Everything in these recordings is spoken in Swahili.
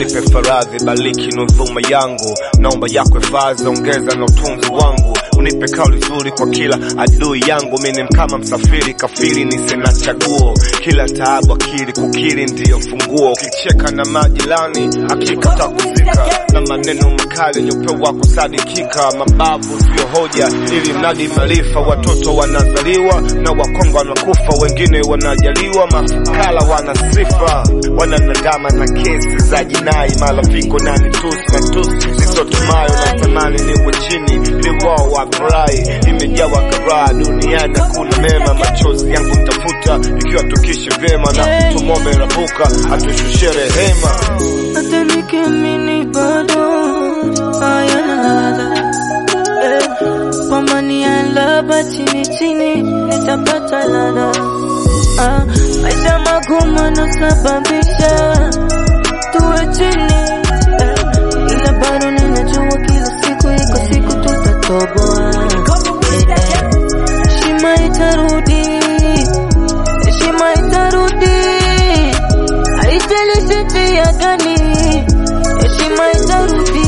nipe faradhi, bariki nudhuma yangu, naomba yako hifadhi, ongeza na utunzi wangu, unipe kauli nzuri kwa kila adui yangu. Mimi ni kama msafiri kafiri, nisina chaguo, kila taabu akili kukiri ndiyo funguo. Ukicheka na majirani, hakika takuzika na maneno makali yaliyopewa kusadikika. Mabavu sio hoja, ili mradi maarifa. Watoto wanazaliwa na wakongo wanakufa, wengine wanajaliwa, mafukara wana sifa, wananadama na kesi za jinai, malafiko na mitusi matusi nisotumayo na tamani niwe chini ili wao wafurahi. Imejawa karaa duniani, hakuna mema, machozi yangu ntafuta ikiwa tukishi vyema, na tumombe Rabuka atushushie rehema. hata nikiamini bado hayana ladha eh, pambania laba chini chini nitapata ladha ah, maisha magumu yanasababisha tuwe chini eh, ila bado ninajua kila siku iko siku tutatoboa eh, eh, heshima itarudi heshima itarudi haijalishi njia gani, heshima itarudi.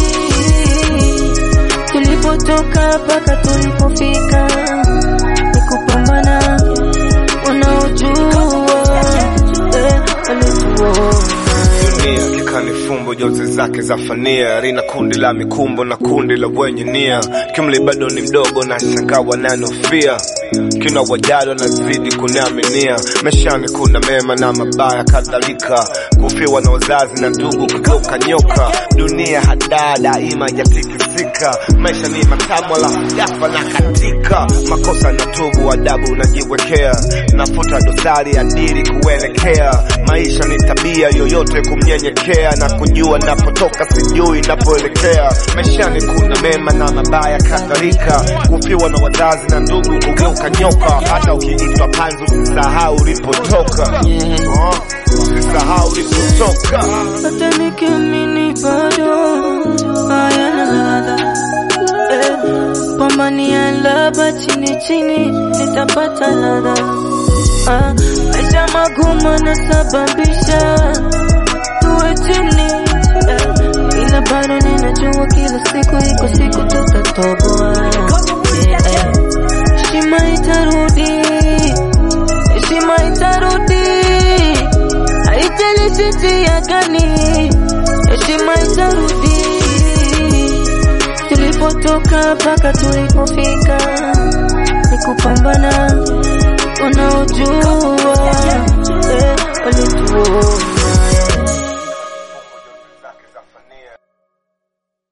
Tulipotoka mpaka tulipofika ni kupambana, wanaojua eh, walituona dunia kikani fumbo jozi zake za fania rina kundi la mikumbo na kundi la wenye nia kimli bado ni mdogo na shangaa wananofia kina wajado nazidi kuniaminia meshani kuna mema na mabaya kadhalika kufiwa na wazazi na ndugu kugeuka nyoka dunia hadaa daima yatikisika maisha ni matamu alafu jafa na katika makosa na tubu adabu unajiwekea nafuta dosari adili kuelekea maisha ni tabia yoyote kumnyenyekea na kujua napotoka sijui napoelekea maishani kuna mema na mabaya kadhalika kufiwa na wazazi na ndugu kugeuka nyoka hata ukiitwa panzu usisahau ulipotoka Oh, usisahau ulipotoka hata nikiamini bado hayana ladha eh, pambania laba chini chini nitapata ladha ah, maisha magumu yanasababisha tuwe chini eh, ila bado ninajua kila siku iko siku tutatoboa eh, eh, heshima itarudi heshima itarudi haijalishi njia gani, heshima itarudi. Tulipotoka mpaka tulipofika